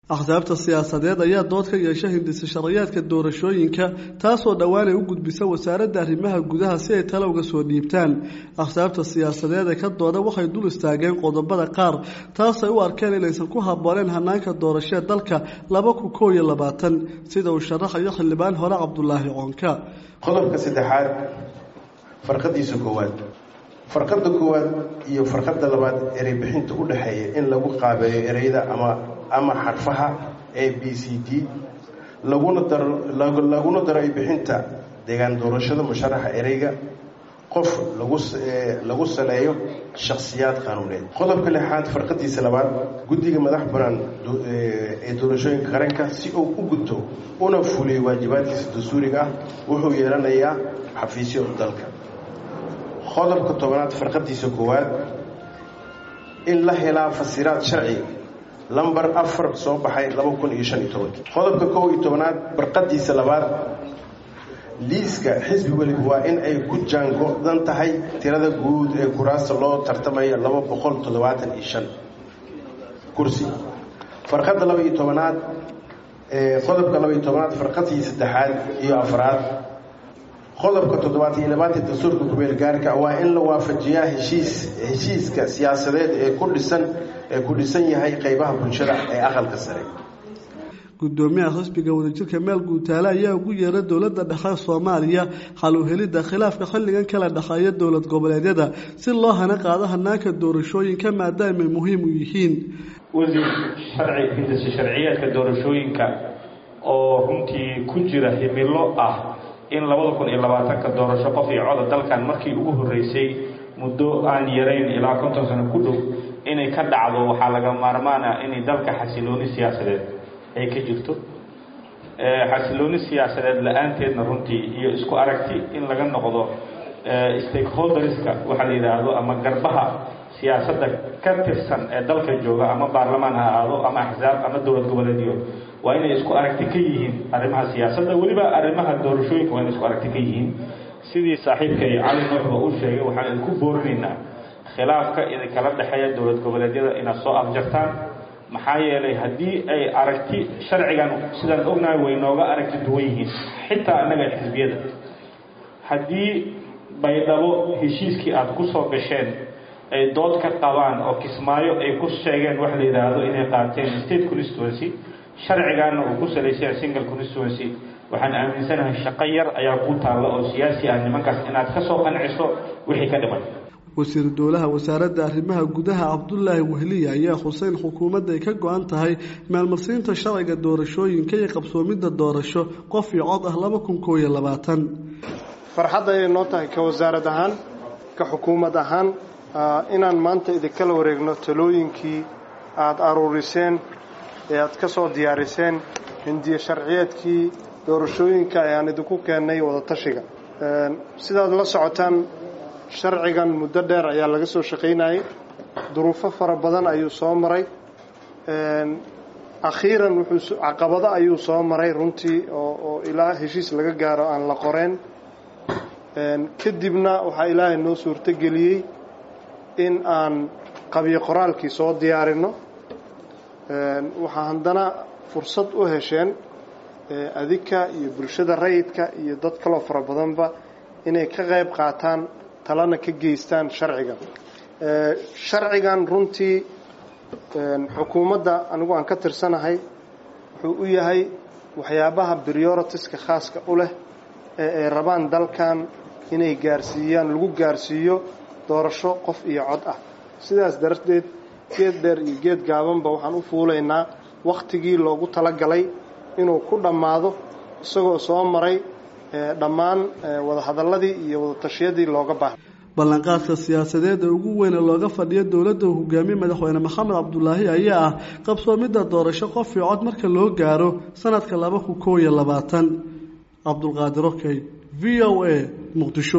axsaabta siyaasadeed ayaa dood ka yeesha hindisa sharayaadka doorashooyinka taasoo dhowaan ay u gudbisa wasaaradda arrimaha gudaha si ay tale uga soo dhiibtaan axsaabta siyaasadeed ee ka dooda waxay dul istaageen qodobada qaar taasay u arkeen inaysan ku habbooneen hanaanka doorashee dalka laba kun koob iyo labaatan sida uu sharaxayo xildhibaan hore cabdulaahi coonka qodobka saddexaad farqadiisa koowaad farqada koowaad iyo farqada labaad erey bixinta u dhexeeya in lagu qaabeeyo ereyada ama ama xarfaha a b c d laguna daro laguna daro bixinta deegaan doorashada musharaxa ereyga qof lagu saleeyo shakhsiyaad qaanuuneed qodobka lixaad farqadiisa labaad guddiga madax banaan ee doorashooyinka qaranka si uu u gudto una fuliyo waajibaadkiisa dastuuriga ah wuxuu yeelanayaa xafiisyo dalka qodobka tobanaad farqadiisa koowaad in la helaa fasiraad sharci lamber afar soo baxay laba kun iyo shan iyo tobankii qodobka kow iyo tobanaad barqadiisa labaad liiska xisbi weliba waa in ay ku jaango-dan tahay tirada guud ee kuraasta loo tartamaya laba boqol toddobaatan iyo shan kursi farqadda laba iyo tobanaad qodobka laba iyo tobanaad farqadii saddexaad iyo afraad qodobka toddobaad iyo labaatan dastuurka kumeel gaarka waa in la waafajiyaa heshiis heshiiska siyaasadeed ee ku dhisan ee ku dhisan yahay qeybaha bulshada ee aqalka sare gudoomiyaha xisbiga wadajirka meel guutaale ayaa ugu yeeray dowladda dhexe soomaaliya xal u helidda khilaafka xilligan kala dhexeeya dowlad goboleedyada si loo hana qaado hanaanka doorashooyinka maadaamay muhiim u yihiin wasiir sharci hindisa sharciyeedka doorashooyinka oo runtii ku jira himilo ah in labada kun iyo labaatanka doorasho qof iyo coda dalkan markii ugu horreysay muddo aan yarayn ilaa konton sano ku dhow inay ka dhacdo waxaa laga maarmaan ah inay dalka xasilooni siyaasadeed ay ka jirto xasilooni siyaasadeed la-aanteedna runtii iyo isku aragti in laga noqdo stakeholderska waxaa la yidhaahdo ama garbaha siyaasadda ka tirsan ee dalka jooga ama baarlamaan ha ahaado ama axsaab ama dowlad goboleedyo waa inay isku aragti ka yihiin arrimaha siyaasadda weliba arrimaha doorashooyinka waa inay isku aragti ka yihiin sidii saaxiibkay cali nuuxba uu sheegay waxaan idinku boorinaynaa khilaafka idinkala dhexeeya dowlad goboleedyada inaad soo afjartaan maxaa yeelay haddii ay aragti sharcigan sidaan ognahay way nooga aragti duwan yihiin xitaa annaga xisbiyada haddii baydhabo heshiiskii aada ku soo gasheen ay dood ka qabaan oo kismaayo ay ku sheegeen wax la yidhaahdo inay qaateen state constituency sharcigaana uu ku salaysan single constituency waxaan aaminsanahay shaqo yar ayaa ku taalla oo siyaasi ah nimankaas inaad ka soo qanciso wixii ka dhiman wasiiru dowlaha wasaaradda arrimaha gudaha cabdulaahi wehliya ayaa xuseyn xukuumadda ay ka go-an tahay maalmarsiinta sharciga doorashooyinka iyo qabsoomidda doorasho qof iyo cod ah laba kun koob iyo labaatan farxad ayay noo tahay ka wasaarad ahaan ka xukuumad ahaan inaan maanta idinkala wareegno talooyinkii aada aruuriseen ee aada ka soo diyaariseen hindiye sharciyeedkii doorashooyinka ayaan idinku keennay wadatashiga sidaad la socotaan sharcigan muddo dheer ayaa laga soo shaqaynayay duruufo fara badan ayuu soo maray akhiiran wuxuu caqabado ayuu soo maray runtii oo oo ilaa heshiis laga gaaro aan la qoreen kadibna waxaa ilaahay noo suurtogeliyey in aan qabiyo qoraalkii soo diyaarinno waxaa haddana fursad u hesheen adika iyo bulshada rayidka iyo dad kaloo fara badanba inay ka qayb qaataan talana ka geystaan sharcigan sharcigan runtii xukuumadda anigu aan ka tirsanahay wuxuu u yahay waxyaabaha prioritiska khaaska u leh ee ay rabaan dalkan inay gaarsiiyaan lagu gaarsiiyo doorasho qof iyo cod ah sidaas darteed geed dheer iyo geed gaabanba waxaan u fuulaynaa wakhtigii loogu talagalay inuu ku dhammaado isagoo soo maray dhammaan wadahadalladii iyo wadatashyadii looga baahay ballanqaadka siyaasadeed ee ugu weyne looga fadhiyo dowladda uu hogaamiye madaxweyne maxamed cabdulaahi ayaa ah qabsoomidda doorasho qof iyo cod marka loo gaaro sanadka laba kun koob iyo labaatan cabdulqaadir okey v o a muqdisho